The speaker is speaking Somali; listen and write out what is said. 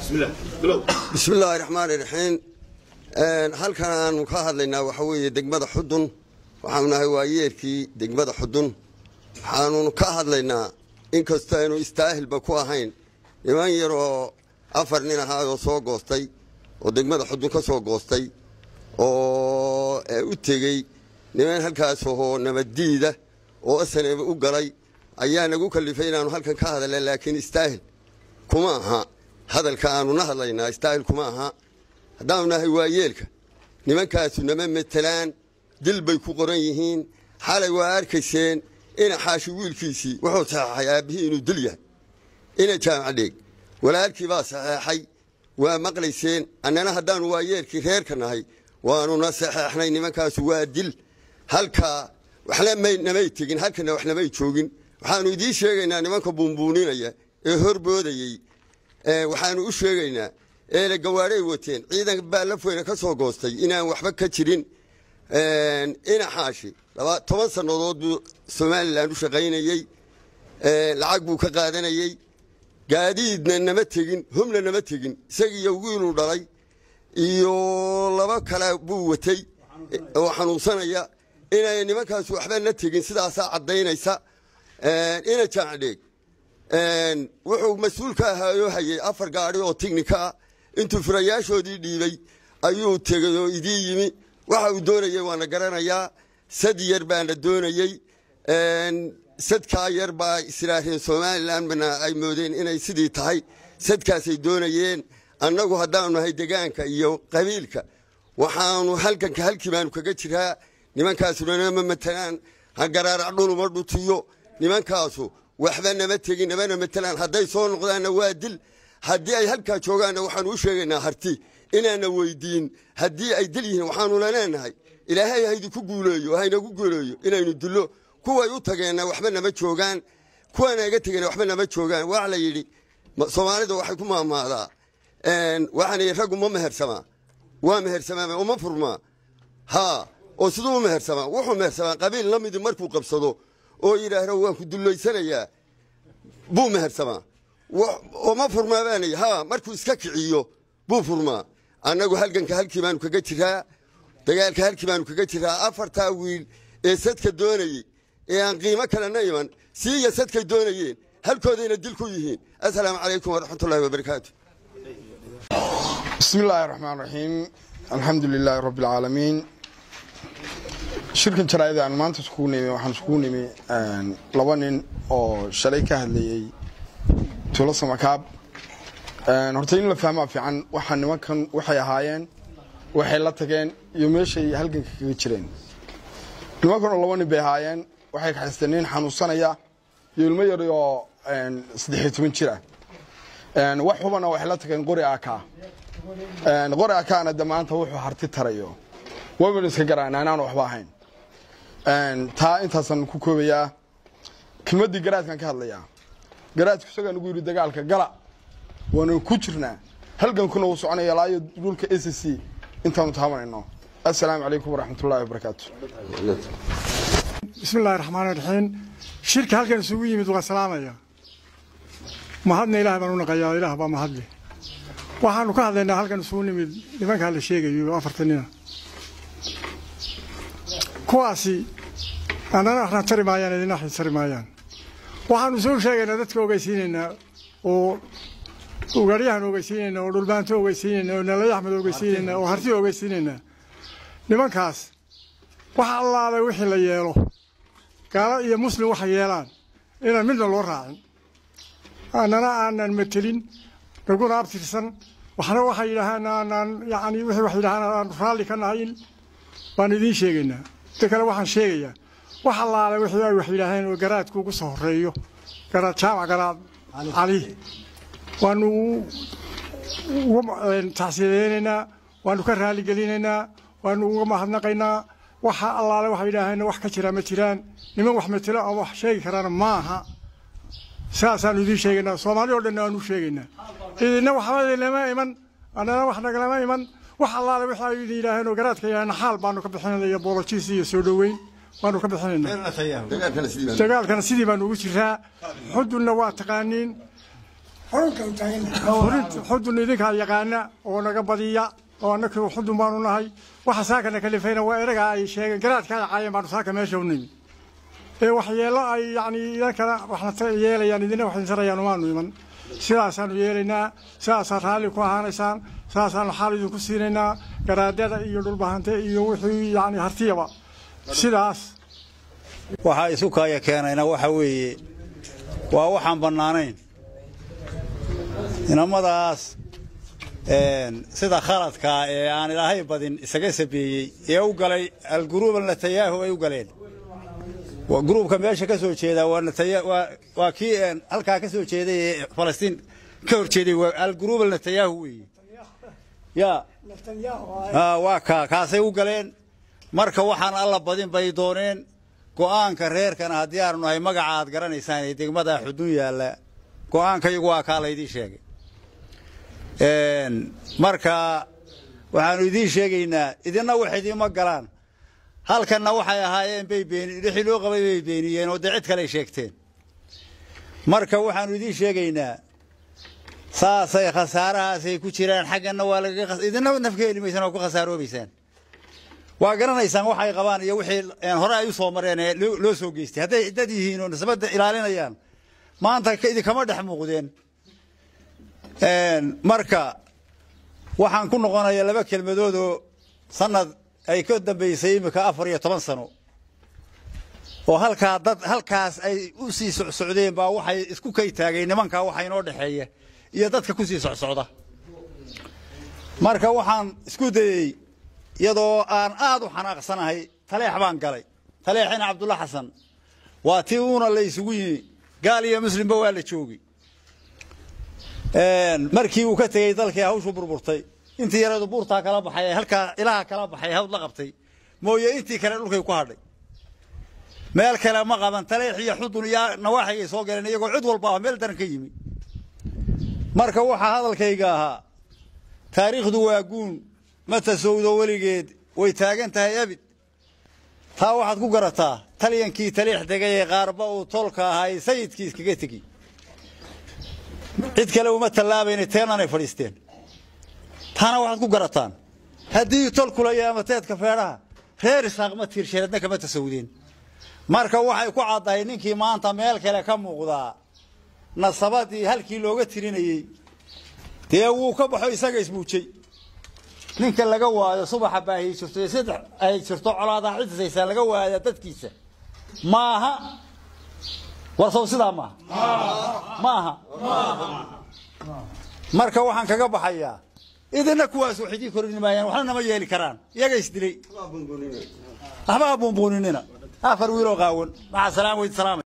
bismi illaahi raxmaani raxiim halkan aanu ka hadlaynaa waxa weeye degmada xudun waxaanu nahay waa yeerkii degmada xudun waxaanu ka hadlaynaa inkastoo aynu istaahilba ku ahayn niman yar oo afar nin ahaayoo soo goostay oo degmada xudun ka soo goostay oo u tegey niman halkaas oo nabaddiida oo asaneeba u galay ayaa nagu kalifay inaanu halkan ka hadalna laakiin istaahil kuma aha hadalka aanuna hadlaynaa istaahil kuma aha haddaanu nahay waa yeelka nimankaasu nama matelaan dil bay ku qoran yihiin xalay waa arkayseen ina xaashi wiilkiisii wuxuu saxeexay aabbihii inuu dil yahay ina jaamac dheeg walaalkii baa saxeexay waa maqlayseen annana haddaanu waa yeelkii reerka nahay waanuna saxeexnay nimankaasu waa dil halkaa waxna namay tegin halkana wax namay joogin waxaanu idiin sheegaynaa nimanka buunbuuninaya ee horboodayey waxaanu u sheegaynaa eele gawaadhay wateen ciidan baa lafweyne ka soo goostay inaan waxba ka jirin ina xaashi toban sannadood buu somalilan u shaqaynayey lacag buu ka qaadanayey gaadiidna nama tegin humna nama tegin isagiiyo wiiluu dhalay iyo laba kale buu watay oo xanuunsanaya inay nimankaas waxba na tegin sidaasaa caddaynaysa ina jaacdheeg wuxuu mas-uul ka ahaayoo hayay afar gaadhi oo tignika ah intuu furayaashoodii dhiibay ayuu tegay oo idii yimi waxa uu doonayey waana garanayaa sad yar baana doonayey sadkaa yar baa israareen somalilanna ay moodeen inay sidii tahay sadkaasay doonayeen annagu haddaanu nahay degaanka iyo qabiilka waxaanu halkanka halkii baanu kaga jiraa nimankaasuna nama matalaan ha garaarac dhuluma dhutiyo nimankaasu waxba nama tegin namana matalaan hadday soo noqdaanna waa dil haddii ay halkaa joogaanna waxaanu u sheegaynaa harti inaana weydiin haddii ay dil yihiin waxaanuna leenahay ilaahay haydiku guuleeyo haynagu guuleeyo inaynu dillo kuway u tageenna waxba nama joogaan kuwaana iga tegeenna waxba nama joogaan waxa la yidhi soomaalida waxay ku maamaadaa waxaan yidhi raggu ma mehersamaa waa mehersamaama uma furmaa haa oo siduu u mehersamaa wuxuu mehersamaa qabiil la midi markuu qabsado oo yidhaahdo waan ku dullaysanayaa buu mehersamaa oo ma furmaa baanay haa markuu iska kiciyo buu furmaa annagu halganka halkii baanu kaga jiraa dagaalka halkii baanu kaga jiraa afartaa wiil ee sadka doonayey ee aan qiimo kalena iman siiya sadkay doonayeen halkoodayna dil ku yihiin assalaamu calaykum waraxmatullahi wabarakaatu bismi illaahi raxmaan raxiim alxamdu lilaahi rabbi alcaalamiin shirkan jaraa'ida aan maanta iskugu nimi waxaan iskugu nimi laba nin oo shalay ka hadlayey tuulo samakaab horta in la fahmaa fiican waxaa nimankan waxay ahaayeen waxay la tageen iyo meeshay halganka kaga jireen nimankan oo laba nin bay ahaayeen waxay kaxaysteen nin xanuunsanaya iyo ilmo yar oo saddexiyo toban jir ah wax hubana waxay la tageen qori aka qori akaana de maanta wuxuu harti tarayo waynu iska garaana inaan waxba ahayn taa intaasaan ku koobayaa kelmaddii garaadkan ka hadlayaa garaadku isagaa nagu yidhi dagaalka gala waanu ku jirnaa halgankuna uu soconaya laayo dhulka a c c intaanu taabanayno assalaamu calaykum waraxmatullahi wabarakaatu bismi illahi raxmaan raxiim shirka halkan isugu yimid waa salaamaya mahadna ilaah baan u naqayaa ilaah baa mahadle waxaanu ka hadlaynaa halkan isugu nimid nimankaa la sheegayo afartan nina kuwaasi annana axna tari maayaan idina axna tari maayaan waxaanu soo sheegaynaa dadka ogeysiinaynaa oo ugaaryahan ogeysiinaynaa oo dhulbaanto ogeysiinaynaa oo nalay axmed ogeysiinaynaa oo harti ogeysiinaynaa nimankaas wax allaale wixii la yeelo gaalo iyo muslim waxay yeelaan inaan midna loo raacin annana aanan matelin naguna abtirsan waxna waxay yidhaahaan aanaan yacni wixii wax yidhahaan aan raalli ka nahay baan idiin sheegaynaa inta kale waxaan sheegayaa wax allaale wixii ay wax yidhaaheen oo garaadku ugu soo horreeyo garaad jaamac garaad cali waanu uga tacsiyadeynaynaa waanu ka raalligelinaynaa waanu uga mahadnaqaynaa waxa allaale waxay yidhaaheen wax ka jira ma jiraan niman wax matelo ama wax sheegi karaana maaha saasaanu idiin sheegaynaa soomaali o dhanna waanu sheegaynaa idinna waxba idinlama iman annana wax nagalama iman wax allaale waxa ay idin yidhaaheen oo garaadka yidhaaheen xaal baanu ka bixinayna iyo boolojiis iyo soo dhoweyn baanu ka bixinaynaa dagaalkana sidii baanu ugu jiraa xudunna waa taqaaniin Furinta- xudun idinkaa yaqaana oo naga badiya oo annaka xudun baanu nahay waxa saakana kalifayna waa eragaa ay sheegeen garaadka ay caayeen baanu saaka meesha u nimi ee waxyeelo ay yani idankana waxna ta- yeelayaan idina wax insarayaan umaanu iman sidaasaanu yeelaynaa sidaasaa raalli ku ahaanaysaan sidaasaanu xaal idinku siinaynaa garaadada iyo dhulbahante iyo wixii yani hartiyaba sidaas waxaa isu kaaya keenayna waxa weeye waa waxaan bannaanayn inamadaas een, sida khaladkaa ee aan ilaahay badin isaga sabeeyey ee u galay alguruuba netanyahu ay u galeen Waa gruubka meesha ka soo jeeda waa Netanya- waa- waa kii een, halkaa ka soo jeeday ee falastiin ka hor jeeday waa alguruuba netanyahu weeye ya Ah, waa kaa kaasay u galeen marka waxaan alla badin bay dooneen go'aanka reerkana haddii aanu nahay magaca aad garanaysaan ee degmada xudun yaalla go'aankayagu waa kaa laydii sheegay Een, marka waxaanu idiin sheegaynaa idinna wax idiima galaan halkanna waxay ahaayeen bay beeni wixii loo qabay bay beeniyeen oo dee cid kale sheegteen marka waxaanu idiin sheegaynaa saasay khasaarahaasay ku jiraan xaggana waa lagaga khas- idina nafka heli maysaan oo ku khasaaroobaysaan waa garanaysaan waxa ay qabaan iyo wixii een, hore ay u soo mareen ee loo loo soo geystay hadday dad yihiin oo nisbadda ilaalinayaan maanta ka- idinkama dhex muuqdeen Een, marka waxaan ku noqonayaa laba kelmadood oo sanad ay ka dambaysay imika afar iyo toban sano oo halkaa dad halkaas ay u sii socsocdeen baa waxay isku kay taageen nimankaa waxa inoo dhexeeya iyo dadka ku sii socsocda marka waxaan isku dayey iyadoo aan aad u xanaaqsanahay taleex baan galay taleexina cabdulla xasan waa tii uuna la isugu yimi gaal iyo muslimba waa la joogay Een, markii uu ka tegey dalkii hawshu burburtay intii yareedu buurtaa kala baxay ee halkaa ilaha kala baxay hawd la qabtay mooye intii kale dhulkay ku hadhay meel kale ma qaban taleex iyo xudun iyo nawaaxigay soo galeen iyagoo cid walba ah meel daran ka yimi marka waxaa hadalkayga ahaa taariikhdu waa guun ma tasowdo weligeed way taagan tahay abid taa waxaad ku garataa talyankii taliix degay ee qaarba uu tolka ahaa sayidkii iskaga tegi cid kale uma tallaabayna teenanay fadhiisteen taana waxaad ku garataan haddii tolkula iyo amateedka feedhaha reer isaaq ma tiirsheeradna kama tasawdeen marka waxay ku caddahay ninkii maanta meel kale ka muuqdaa nasabadii halkii looga tirinayey dee wuu ka baxo isaga ismuujay ninka laga waayo subaxa baahiyi jirto iyo saddex ay jirto colaadaa cidisaysaa laga waaya dadkiisa maaha warsow sidaa maaha maaha marka waxaan kaga baxayaa idina kuwaas wax idiin korin maayaan waxna nama yeeli karaan iyaga isdilay waxba ha buunbuuninina afar wiiloo qaawan maca salaam weyd salaam